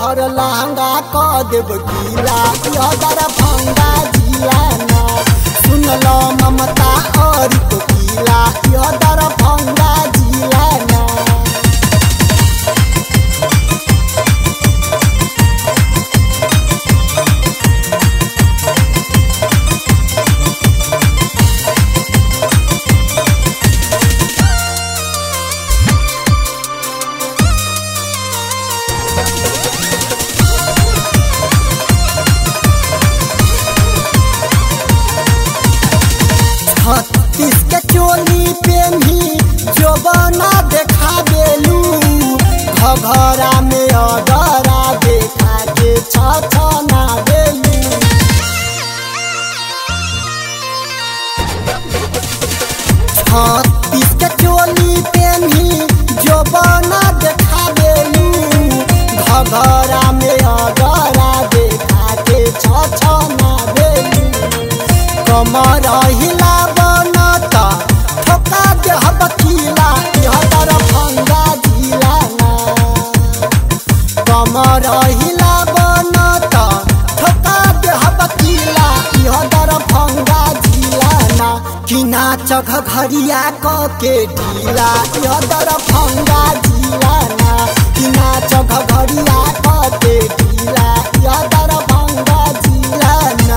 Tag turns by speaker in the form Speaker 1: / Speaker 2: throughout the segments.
Speaker 1: तोहर लहंगा क देब गीला यदर भंगा जिला ना सुन लो ममता और कोकिला यदर भंगा जिला ना छत्तीस के चोली पेन्ही जोबना देखा बेलू घघरा में अगरा देखा के छछना बेलू छत्तीस के चोली पेन्ही जोबना देखा बेलू घघरा में अगरा देखा के छछना बेलू कमर हिला बनता ठोका देह बकीला इहतर भंगा जिला ना कमर हिला बनता ठोका देह बकीला इहतर भंगा जिला ना कि नाच घरिया क के ढीला इहतर भंगा जिला ना कि नाच घरिया क के ढीला इहतर भंगा जिला ना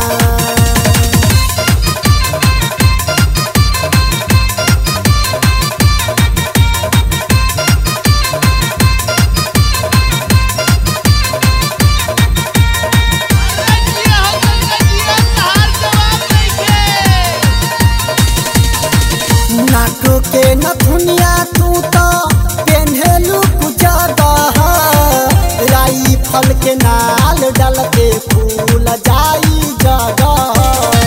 Speaker 2: जिया हो गंगा जिया तहार जवाब नइखे
Speaker 1: नाटो के नथुनिया तू तो पेन्हेलू जगह राई फल के नाल डल के फूल जाई जगह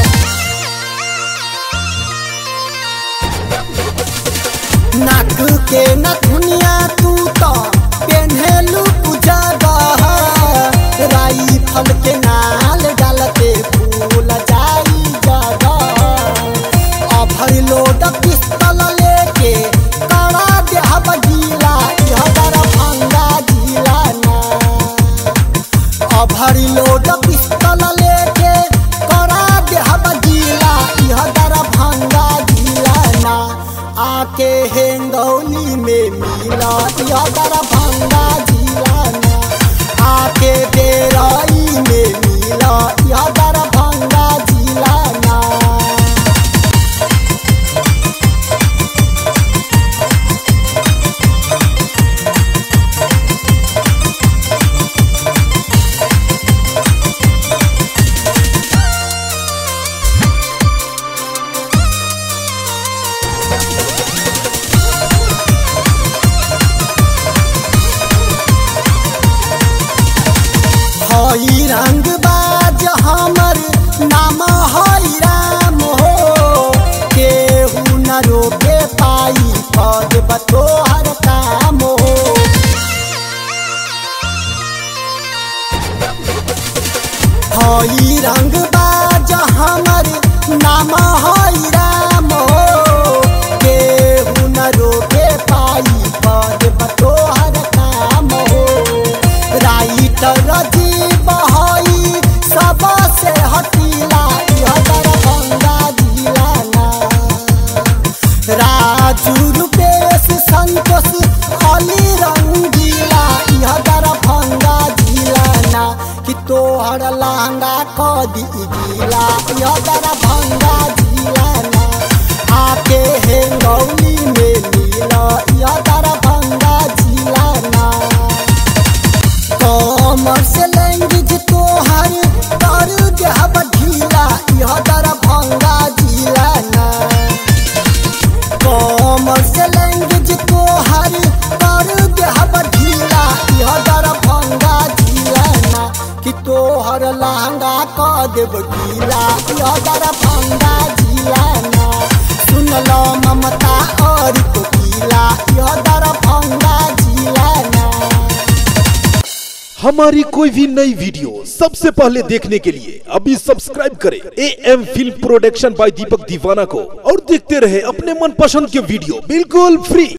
Speaker 1: नाक के नथुनिया तू तो पेन्हेलू जगह राई फल के नाल डल के फूल जाई जगह अभर लोड पिस्तल लेके कड़ा देह बजीला इहदर भंगा जिला ना अभर लोड पिस्तल लेके कड़ा देह बजीला इहदर भंगा जिला ना आके हेंगौली में मिला इहदर भंगा जिला ना आके डेराई में मिला इहदर भंगा जिला ना हई रंग बाज हमर नाम हई राम हो केहू न रोके पाई पद बतोहर काम हो हई रंग बाज हमर नाम हई राम हो केहू न रोके पाई पद बतोहर काम हो राइटर राजीव हई सबसे हटीला इहदर गंगा जिला ना राजू रूपेश संतोष अली रंगीला इहदर भंगा जिला ना कि तोहर लहंगा क दी गीला इहदर भंगा जिला ना आके हेंगौली में मिला इहदर भंगा जिला ना कमर से लैंग्वेज तोहर कर देहब ढीला यह दर भंगा जिला ना कमर से लैंग्वेज तोहर कर देहब ढीला यह दर भंगा जिला ना कि तोहर लहंगा क देब गीला यह दर भंगा जिला ना सुन लो ममता और कोकिला यह दर भंगा जिला ना
Speaker 3: हमारी कोई भी नई वीडियो सबसे पहले देखने के लिए अभी सब्सक्राइब करें A M film production by Deepak Deewana को और देखते रहे अपने मनपसंद के वीडियो बिल्कुल फ्री